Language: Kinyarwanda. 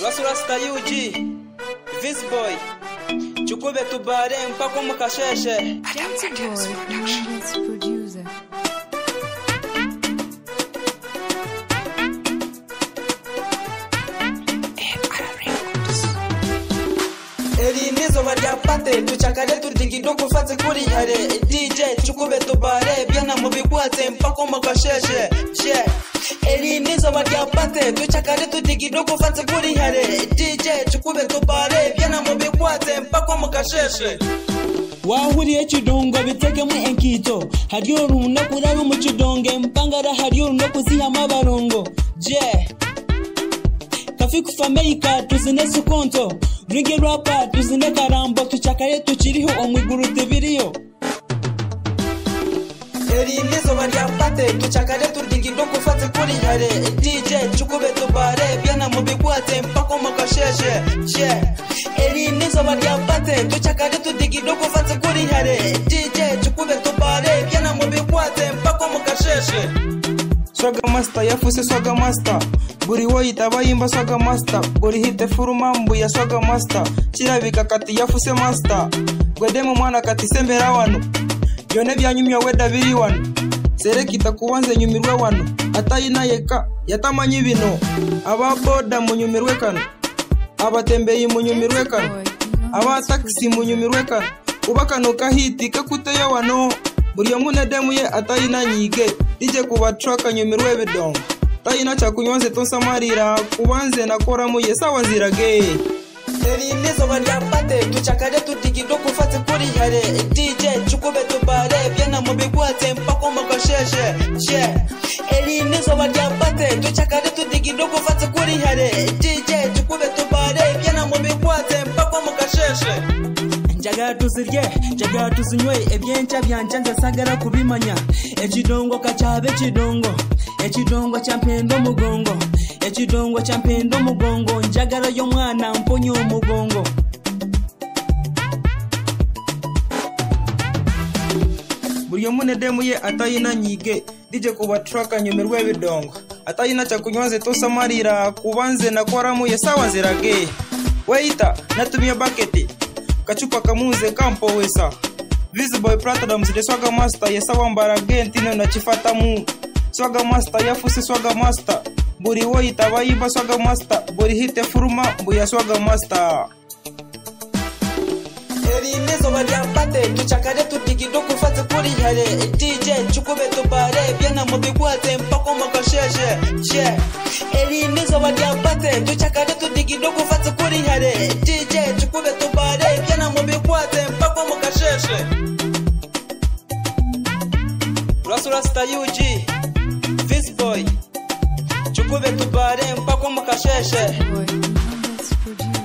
rasurasita yugi visi boyi cyukube tubare mpaka mukasheshe Dancing Boy and its producer. eri n'izuba rya pate ducakare tudigido gufatse kuri yare dj cyukube tubare byana mu bigwatse mpaka mukasheshe she eri n'izuba rya pate ducakare tudigido gufatse kuri yare dj cyukube tubare byana mu bigwatse mpaka mukasheshe wahuriye kidongo bitegemo enkito hariyo runo kurara mu kidonge mpangara hariyo runo kuzihama abarongo je kafi kufameika tuzine sukonto ringi rapa tuzine karambo tucakare tukiriho omwiguru tibiriyo eri n'izuba rya pate ducakare tudigido gufatse kuri yare dj cyukube tubare byana mu bigwatse mpaka mukasheshe she eri n'izuba rya pate ducakare tudigido gufatse kuri yare dj cyukube tubare byana mu bigwatse mpaka mukasheshe swaga master yafuse swaga master buri woyita bayimba swaga master buri hite furu mambu ya swaga master kirabika kati yafuse master gwedemu mwana kati sembera wano byone byanyumya weda biri wano serekita kuba nze nyumirwe wano atayinayeka yatamanye bino ababoda munyumirwe kano abatembeyi munyumirwe kano abatakisi munyumirwe kano kuba kano kahiti kakuteyo wano buri omwe unedemuye atayinanyige ije kubatraka nyumirwe bidongo tayina cyakunywa nze tonsamarira kuba nze nakoramuye sawa nzirage eri n'izuba ryafate ducakare tudigido gufatse kuri yare dj cukube tubare byana mu bigwatse mpaka mugasheshe she eri n'izuba ryafate ducakare tudigido gufatse kuri yare dj cukube tubare byana mu bigwatse mpaka mugasheshe njagala tuzirye njagala tuzinywe ebyenkya byanja nze sagala kubimanya ekidongo kakyabe kidongo ekidongo kyampenda omugongo ekidongo kyampenda omugongo njagala y'omwana mponya omugongo buri omwe unedemuye atayina nyige dije kubatraka nyumirwe bidongo atayina cyakunywa nze tosamarira kuba nze nakoramuye sawa nzirage weita natumye baketi kachupa kamuze kampowesa visiboy platadams de swaga master yesawa mbarage ntino nachifata mu swaga master yafusi swaga master buri woyita bayimba swaga master buri hite furuma mbuya swaga master eri n'izuba ryafate ducakare tudigido gufatse kuri yare dj cukube tubare byana mu bigwatse mpaka mugasheshe she eri n'izuba ryafate ducakare tudigido gufatse kuri yare dj cukube tubare byana mu bigwatse mpaka mugasheshe rasurasita yugi visiboyi cukube tubare mpaka mukasheshe Boy and its producer.